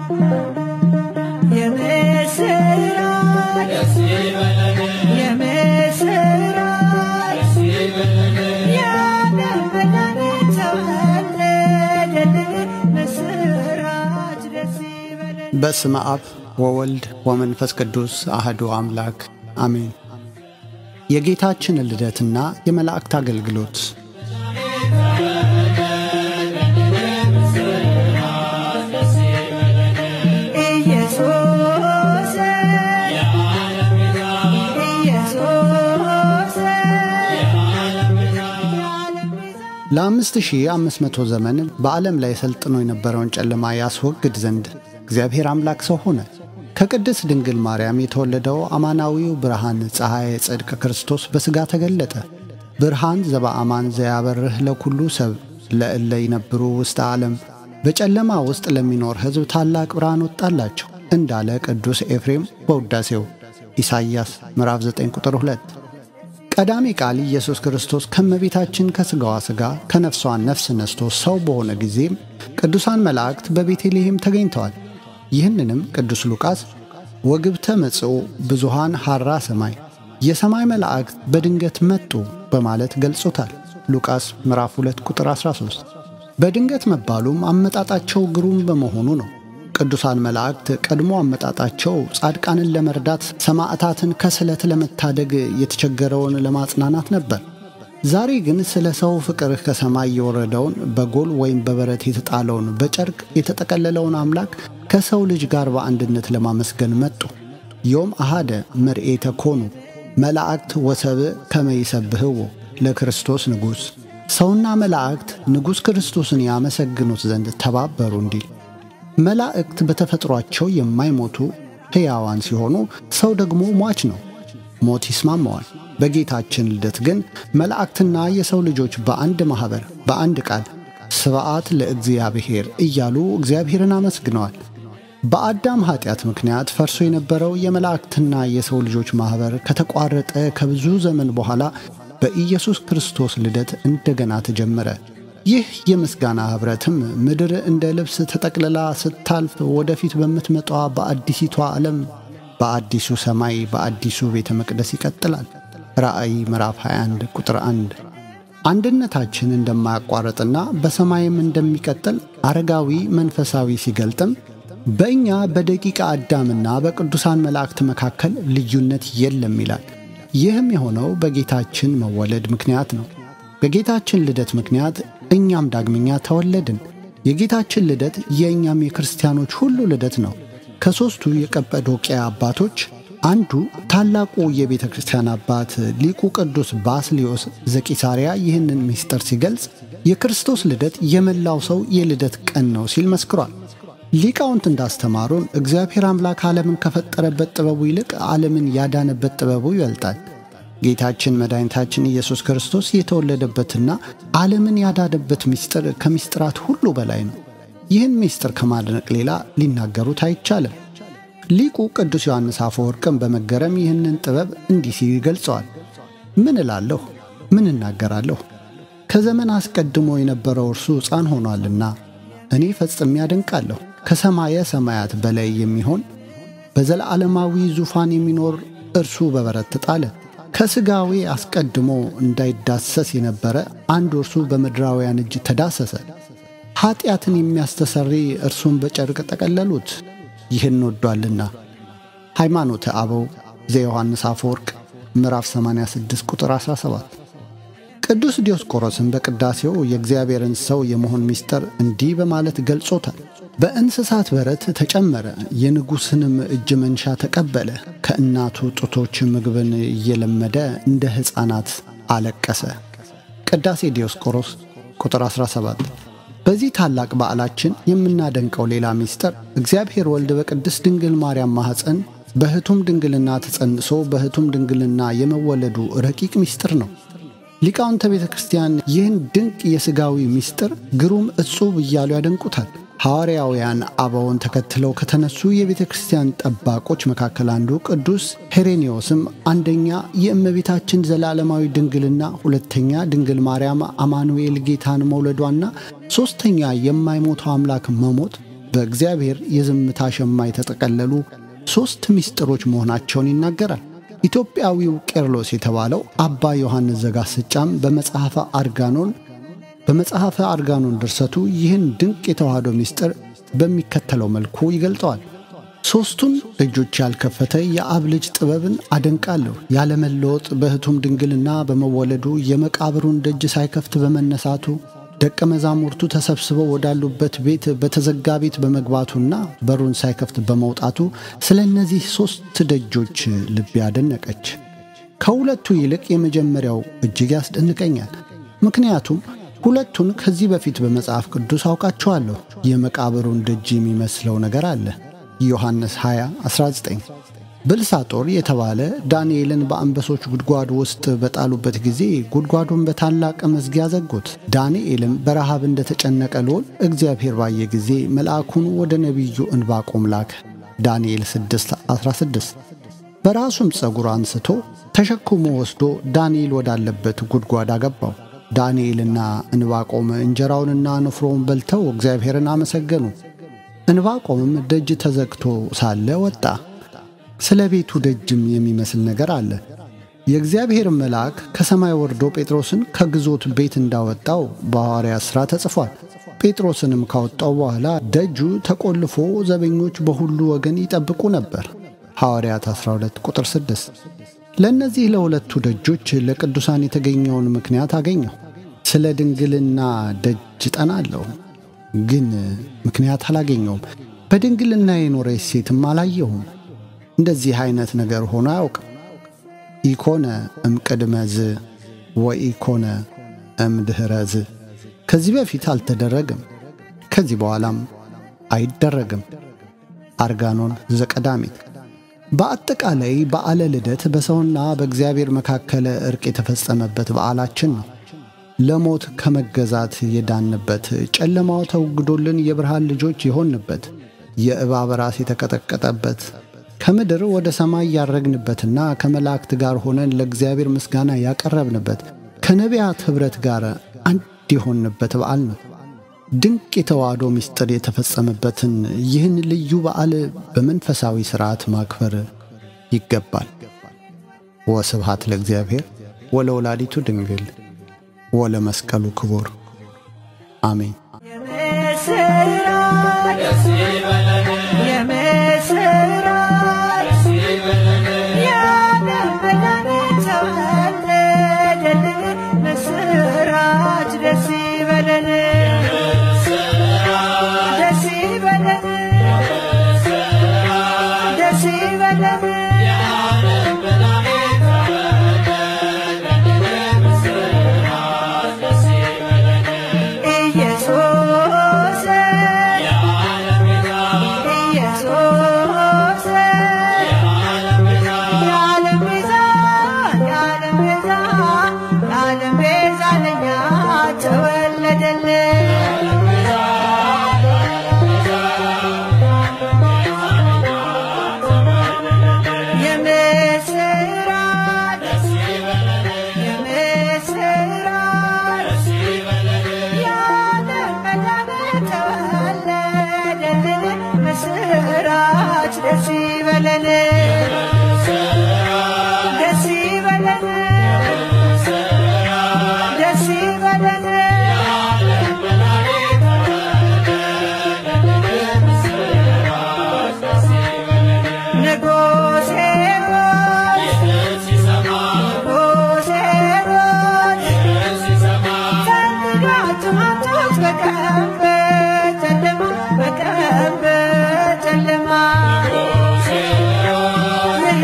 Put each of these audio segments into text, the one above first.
የምስራች የምስራች የዓለም መድኃኒት ተወለደልን። ምስራች ደስ ይበለን። በስመ አብ ወወልድ ወመንፈስ ቅዱስ አህዱ አምላክ አሜን። የጌታችን ልደትና የመላእክት አገልግሎት ኢየሱስ ኢየሱስ ለ5500 ዘመን በዓለም ላይ ሰልጥኖ የነበረውን ጨለማ ያስወግድ ዘንድ እግዚአብሔር አምላክ ሰው ሆነ። ከቅድስት ድንግል ማርያም የተወለደው አማናዊው ብርሃን ፀሐይ ጽድቅ ክርስቶስ በሥጋ ተገለጠ። ብርሃን ዘበአማን ዘያበርህ ለኩሉ ሰብ ለእለ ይነብሩ ውስተ ዓለም በጨለማ ውስጥ ለሚኖር ሕዝብ ታላቅ ብርሃን ወጣላቸው እንዳለ ቅዱስ ኤፍሬም በውዳሴው ኢሳይያስ ምዕራፍ 9 ቁጥር 2 ቀዳሚ ቃል ኢየሱስ ክርስቶስ ከመቤታችን ከሥጋዋ ሥጋ ከነፍሷ ነፍስ ነስቶ ሰው በሆነ ጊዜም ቅዱሳን መላእክት በቤተልሔም ተገኝተዋል። ይህንንም ቅዱስ ሉቃስ ወግብተ መጽኡ ብዙሃን ሐራ ሰማይ የሰማይ መላእክት በድንገት መጡ በማለት ገልጾታል። ሉቃስ ምዕራፍ 2 ቁጥር 13 በድንገት መባሉም አመጣጣቸው ግሩም በመሆኑ ነው። ቅዱሳን መላእክት ቀድሞ አመጣጣቸው ጻድቃንን ለመርዳት፣ ሰማዕታትን ከስለት ለመታደግ፣ የተቸገረውን ለማጽናናት ነበር። ዛሬ ግን ስለ ሰው ፍቅር ከሰማይ የወረደውን በጎል ወይም በበረት የተጣለውን በጨርቅ የተጠቀለለውን አምላክ ከሰው ልጅ ጋር በአንድነት ለማመስገን መጡ። ዮም አሃደ መርኤተ ኮኑ መላእክት ወሰብእ ከመ ይሰብህዎ ለክርስቶስ ንጉሥ ሰውና መላእክት ንጉሥ ክርስቶስን ያመሰግኑት ዘንድ ተባበሩ እንዲል መላእክት በተፈጥሯቸው የማይሞቱ ሕያዋን ሲሆኑ ሰው ደግሞ ሟች ነው። ሞት ይስማማዋል። በጌታችን ልደት ግን መላእክትና የሰው ልጆች በአንድ ማኅበር በአንድ ቃል ስብዓት ለእግዚአብሔር እያሉ እግዚአብሔርን አመስግነዋል። በአዳም ኀጢአት ምክንያት ፈርሶ የነበረው የመላእክትና የሰው ልጆች ማኅበር ከተቋረጠ ከብዙ ዘመን በኋላ በኢየሱስ ክርስቶስ ልደት እንደገና ተጀመረ። ይህ የምስጋና ኅብረትም ምድር እንደ ልብስ ተጠቅልላ ስታልፍ ወደፊት በምትመጣዋ በአዲሲቷ ዓለም በአዲሱ ሰማይ በአዲሱ ቤተ መቅደስ ይቀጥላል። ራእይ ምዕራፍ 21 ቁጥር 1 አንድነታችን እንደማያቋርጥና በሰማይም እንደሚቀጥል አረጋዊ መንፈሳዊ ሲገልጥም በእኛ በደቂቀ አዳምና በቅዱሳን መላእክት መካከል ልዩነት የለም ይላል። ይህም የሆነው በጌታችን መወለድ ምክንያት ነው። በጌታችን ልደት ምክንያት እኛም ዳግመኛ ተወለድን። የጌታችን ልደት የእኛም የክርስቲያኖች ሁሉ ልደት ነው። ከሦስቱ የቀጰዶቅያ አባቶች አንዱ ታላቁ የቤተ ክርስቲያን አባት ሊቁ ቅዱስ ባስልዮስ ዘቂሳርያ ይህንን ምስጢር ሲገልጽ የክርስቶስ ልደት የመላው ሰው የልደት ቀን ነው ሲል መስክሯል። ሊቃውንት እንዳስተማሩን እግዚአብሔር አምላክ ዓለምን ከፈጠረበት ጥበቡ ይልቅ ዓለምን ያዳነበት ጥበቡ ይበልጣል። ጌታችን መድኃኒታችን ኢየሱስ ክርስቶስ የተወለደበትና ዓለምን ያዳነበት ምስጢር ከምስጢራት ሁሉ በላይ ነው። ይህን ምስጢር ከማድነቅ ሌላ ሊናገሩት አይቻልም። ሊቁ ቅዱስ ዮሐንስ አፈወርቅም በመገረም ይህንን ጥበብ እንዲህ ሲል ይገልጸዋል። ምን እላለሁ? ምን እናገራለሁ? ከዘመን አስቀድሞ የነበረው እርሱ ሕፃን ሆኗልና እኔ ፈጽሜ ያደንቃለሁ። ከሰማየ ሰማያት በላይ የሚሆን በዘለዓለማዊ ዙፋን የሚኖር እርሱ በበረት ተጣለ። ከሥጋዌ አስቀድሞ እንዳይዳሰስ የነበረ አንዱ እርሱ በምድራውያን እጅ ተዳሰሰ። ኀጢአትን የሚያስተሰሪ እርሱን በጨርቅ ጠቀለሉት፣ ይህን ወዷልና። ሃይማኖተ አበው ዘዮሐንስ አፈወርቅ ምዕራፍ 86 ቁጥር 17 ቅዱስ ዲዮስቆሮስን በቅዳሴው የእግዚአብሔርን ሰው የመሆን ምስጢር እንዲህ በማለት ገልጾታል። በእንስሳት በረት ተጨመረ፣ የንጉሥንም እጅ መንሻ ተቀበለ። ከእናቱ ጡቶች ምግብን እየለመደ እንደ ሕፃናት አለቀሰ። ቅዳሴ ዲዮስቆሮስ ቁጥር 17። በዚህ ታላቅ በዓላችን የምናደንቀው ሌላ ምስጢር እግዚአብሔር ወልድ በቅድስት ድንግል ማርያም ማኅፀን በሕቱም ድንግልና ተጸንሶ በሕቱም ድንግልና የመወለዱ ረቂቅ ምስጢር ነው። ሊቃውንተ ቤተ ክርስቲያን ይህን ድንቅ የሥጋዊ ምስጢር ግሩም እጹብ እያሉ ያደንቁታል። ሐዋርያውያን አበውን ተከትለው ከተነሱ የቤተ ክርስቲያን ጠባቆች መካከል አንዱ ቅዱስ ሄሬኔዎስም አንደኛ የእመቤታችን ዘላለማዊ ድንግልና፣ ሁለተኛ ድንግል ማርያም አማኑኤል ጌታን መውለዷና ሦስተኛ የማይሞተው አምላክ መሞት በእግዚአብሔር የዝምታ ሸማ የተጠቀለሉ ሦስት ምስጢሮች መሆናቸውን ይናገራል። ኢትዮጵያዊው ቄርሎስ የተባለው አባ ዮሐንስ ዘጋስጫም በመጽሐፈ አርጋኖን በመጽሐፈ አርጋኖን ድርሰቱ ይህን ድንቅ የተዋህዶ ምስጢር በሚከተለው መልኩ ይገልጠዋል። ሦስቱን ደጆች ያልከፈተ የአብ ልጅ ጥበብን አደንቃለሁ። ያለመለወጥ በሕቱም ድንግልና በመወለዱ የመቃብሩን ደጅ ሳይከፍት በመነሳቱ ደቀ መዛሙርቱ ተሰብስበው ወዳሉበት ቤት በተዘጋ ቤት በመግባቱና በሩን ሳይከፍት በመውጣቱ ስለ እነዚህ ሦስት ደጆች ልቤ አደነቀች። ከሁለቱ ይልቅ የመጀመሪያው እጅግ ያስደንቀኛል። ምክንያቱም ሁለቱን ከዚህ በፊት በመጽሐፍ ቅዱስ አውቃቸዋለሁ። የመቃብሩን ደጅ የሚመስለው ነገር አለ። ዮሐንስ 20 19 ብልሳጦር የተባለ ዳንኤልን በአንበሶች ጉድጓድ ውስጥ በጣሉበት ጊዜ ጉድጓዱን በታላቅ መዝጊያ ዘጉት። ዳንኤልም በረሃብ እንደተጨነቀ ልዑል እግዚአብሔር ባየ ጊዜ መልአኩን ወደ ነቢዩ እንባቆም ላከ። ዳንኤል 6 16 በራሱም ጸጉር አንስቶ ተሸክሞ ወስዶ ዳንኤል ወዳለበት ጉድጓድ አገባው። ዳንኤልና እንባቆም እንጀራውንና ንፍሮውን በልተው እግዚአብሔርን አመሰገኑ። እንባቆምም ደጅ ተዘግቶ ሳለ ወጣ። ስለ ቤቱ ደጅም የሚመስል ነገር አለ። የእግዚአብሔር መልአክ ከሰማይ ወርዶ ጴጥሮስን ከግዞት ቤት እንዳወጣው በሐዋርያት ሥራ ተጽፏል። ጴጥሮስንም ካወጣው በኋላ ደጁ ተቆልፎ ዘበኞች በሁሉ ወገን ይጠብቁ ነበር። ሐዋርያት 12 ቁጥር 6 ለእነዚህ ለሁለቱ ደጆች ለቅዱሳን የተገኘውን ምክንያት አገኘሁ። ስለ ድንግልና ደጅ ጠናለሁ፣ ግን ምክንያት አላገኘውም። በድንግልና የኖረች ሴትም አላየሁም። እንደዚህ አይነት ነገር ሆኖ አያውቅም። ኢኮነ እምቅድመ ዝ ወኢኮነ እምድኅረ ዝ ከዚህ በፊት አልተደረገም፣ ከዚህ በኋላም አይደረግም። አርጋኖን ዘቀዳሚት በአጠቃላይ በዓለ ልደት በሰውና በእግዚአብሔር መካከል እርቅ የተፈጸመበት በዓላችን ነው። ለሞት ከመገዛት የዳንበት፣ ጨለማው ተውግዶልን የብርሃን ልጆች የሆንበት፣ የእባብ ራስ የተቀጠቀጠበት፣ ከምድር ወደ ሰማይ ያረግንበትና ከመላእክት ጋር ሆነን ለእግዚአብሔር ምስጋና ያቀረብንበት፣ ከነቢያት ኅብረት ጋር አንድ የሆንበት በዓል ነው። ድንቅ የተዋህዶ ምስጢር የተፈጸመበትን ይህን ልዩ በዓል በመንፈሳዊ ሥርዓት ማክበር ይገባል። ወስብሃት ለእግዚአብሔር ወለወላዲቱ ድንግል ወለመስቀሉ ክቡር አሜን። የምስራች የምስራች የዓለም መድኃኒት ተወለደልን። ምስራች ደስ ይበለን ደስ ይበለን ደስ ይበለን ኢየሱስ ኢየሱስ የዓለም ቤዛ የዓለም ቤዛ የዓለም ቤዛ ለኛ ተወለደልን የምስራች የምስራች የዓለም መድኃኒት ተወለደልን። ምስራች ደስ ይበለን ደስ ይበለን ደስ ይበለን ንጉሥ ሄሮድስ ንጉሥ ሄሮድስ ፈልጋችሁ አምጡት በቀን በጨለማ በቀን በጨለማ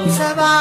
ሰባ